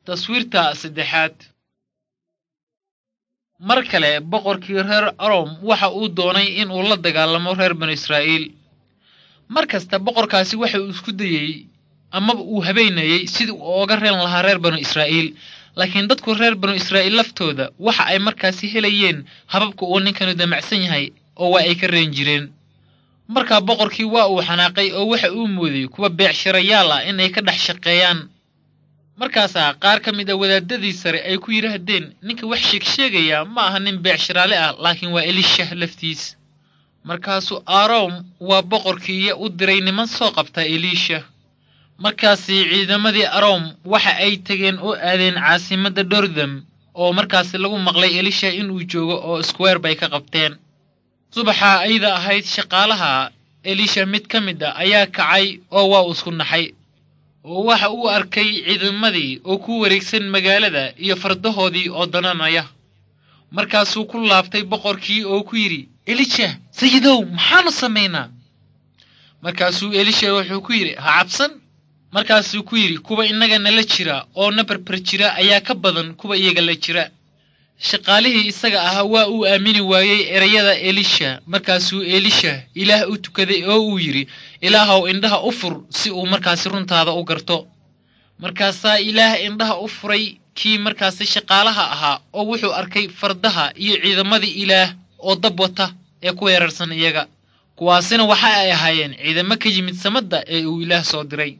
taswiirta saddexaad mar kale boqorkii reer arom waxa uu doonay in uu la dagaalamo reer banu israa'iil mar kasta boqorkaasi waxa uu isku dayey amaba uu habeenayey sidii uu ooga reen lahaa reer banu israa'iil laakiin dadku reer banu israa'iil laftooda waxa ay markaasi helayeen hababka uu ninkanu damacsan yahay oo waa ay ka reen jireen markaa boqorkii waa uu xanaaqay oo waxa uu mooday kuwa beecshirayaal ah inay ka dhex shaqeeyaan markaasaa qaar ka mid a wadaadadii sare ay ku yidhaahdeen ninka wax sheegsheegaya ma aha nin beecshiraale ah laakiin waa elisha laftiis markaasuu arom waa boqorkiiya u diray niman soo qabta elisha markaasi ciidamadii arom waxa ay tegeen oo aadeen caasimadda dordam oo markaasi lagu maqlay elisha inuu joogo oo square bay ka qabteen subaxa ayda ahayd shaqaalaha elisha mid ka mid a ayaa kacay oo waa uu isku naxay oo waxa uu arkay ciidamadii oo ku wareegsan magaalada iyo fardahoodii oo dananaya markaasuu ku laabtay boqorkii oo ku yidhi elisha sayidow maxaanu samaynaa markaasuu elisha wuxuu ku yidhi ha cabsan markaasuu ku yidhi kuwa innaga nala jira oo na barbar jira ayaa ka badan kuwa iyaga la jira shaqaalihii isaga ahaa waa uu aamini waayey erayada elisha markaasuu elisha ilaah u tukaday oo uu yidhi ilaahow indhaha u fur si uu markaasi runtaada u garto markaasaa ilaah indhaha u furay kii markaasi shaqaalaha ahaa oo wuxuu arkay fardaha iyo ciidamadii ilaah oo dab wata ee ku weerarsan iyaga kuwaasina waxa ay ahaayeen ciidamo ka yimid samadda ee uu ilaah soo diray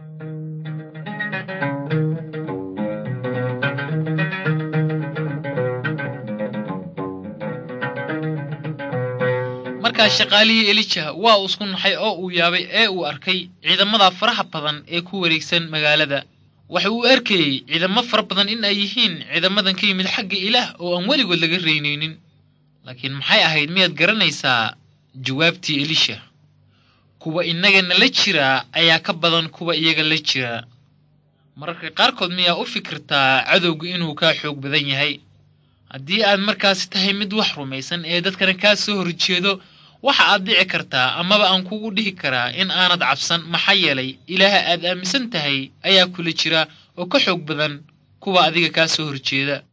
markaa shaqaalihii elija waa uu isku naxay oo uu yaabay ee uu arkay ciidamada faraha badan ee ku wareegsan magaalada waxa uu arkayey ciidamo fara badan in ay yihiin ciidamadan ka yimid xagga ilaah oo aan weligood laga reynaynin laakiin maxay ahayd miyaad garanaysaa jawaabtii elisha kuwa innaga nala jiraa ayaa ka badan kuwa iyaga la jiraa mararka qaarkood miyaa u fikirtaa cadowga inuu kaa xoog badan yahay haddii aad markaasi tahay mid wax rumaysan ee dadkana kaa soo horjeedo waxa aad dhici kartaa amaba aan kugu dhihi karaa in aanad cabsan maxaa yeelay ilaaha aad aaminsan tahay ayaa kula jira oo ka xoog badan kuwa adiga kaa soo horjeeda